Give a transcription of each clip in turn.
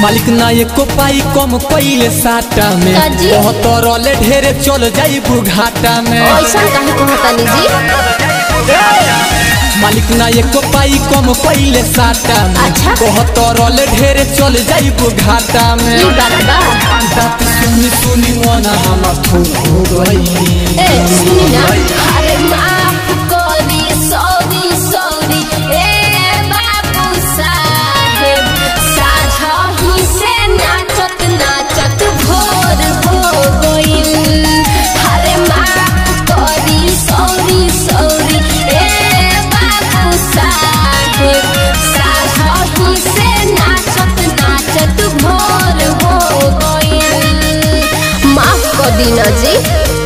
मालिक ना एको पाई कम कइले साटा में काजी? बहुत रले ढेरे चल जाई बुघाटा में ऐसा काहे कहतानी जी मालिक ना एको पाई कम कइले साटा में अच्छा। बहुत रले ढेरे चल जाई बुघाटा में ई बात बा बात सुनी सुनी मन हमर फूल हो गई ए सुनी ना अरे माफ करी सॉरी सॉरी ए बाबू साहेब साझा ही से नाचत नाचत भोर हो गइल अरे माफ करी सॉरी सॉरी ए बाबू साहेब साझा ही से नाचत नाचत भोर हो गइल माफ कर दीना जी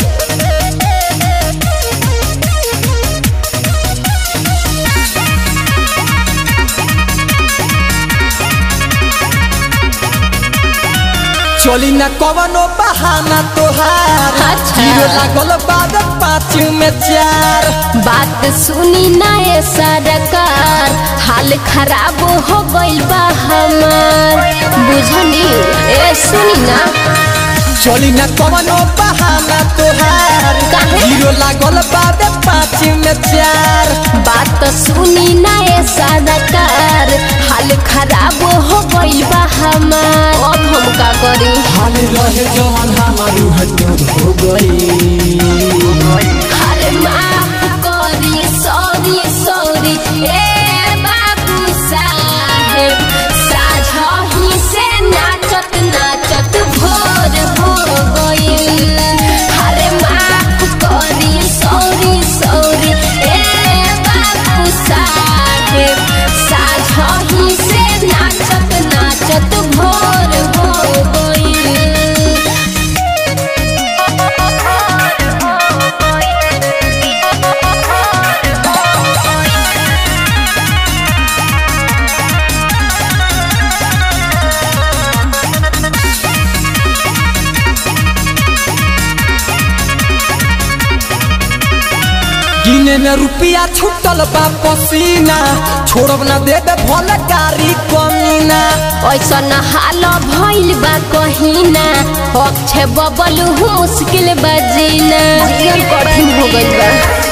चली ना कवनो बहाना तोहार अच्छा। जीरो लागल बाद पाँच में चार बात सुनी ना ये सरकार हाल खराब हो गइल बा हमार बुझनी ए सुनी ना चली ना कवनो बहाना तोहार काहे? जीरो लागल बाद पाँच में चार बात सुनी ना ये सरकार हाल खराब हो गइल बा हमार अब हम का करी हाल रहे जवन हमार हटूर हो गई अरे माफ करी सॉरी सॉरी ए बाबू साहेब साझा ही से नाचत नाचत भोर हो गइल अरे माफ करी सॉरी सॉरी ए बाबू साहेब साझा ही से नाचत नाचत भोर हो गइल गिने में रुपया छुटल बा पसीना छोड़ब ना देबे भले गाड़ी कमीना ऐसा न हाल भइल बा कहिना अक्षय बबल मुश्किल बजीना जीवन कठिन हो गइल बा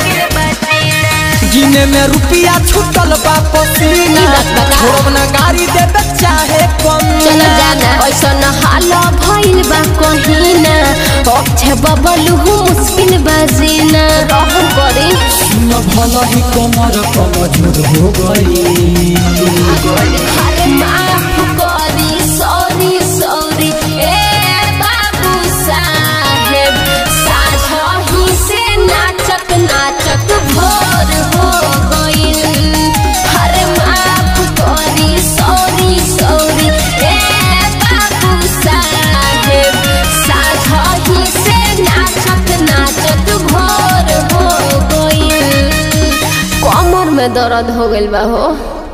गिने में रुपया छुटल बा पसीना ई बात बता। छोड़ब ना गाड़ी देबे चाहे चल कमीना जाना ऐसा न हाल भइल बा कहिना अक्षय बबल मुश्किल बजीना रहु करे सुन भला ही कमर कमजोर हो गई अरे माफ करी सॉरी सॉरी ए बाबू साहेब साझा ही से नाचत नाचत भोर हो गइल अरे माफ करी सॉरी सॉरी ए बाबू साहेब साझा ही से नाचत नाचत भोर हो गइल कमर में दर्द हो गइल बा हो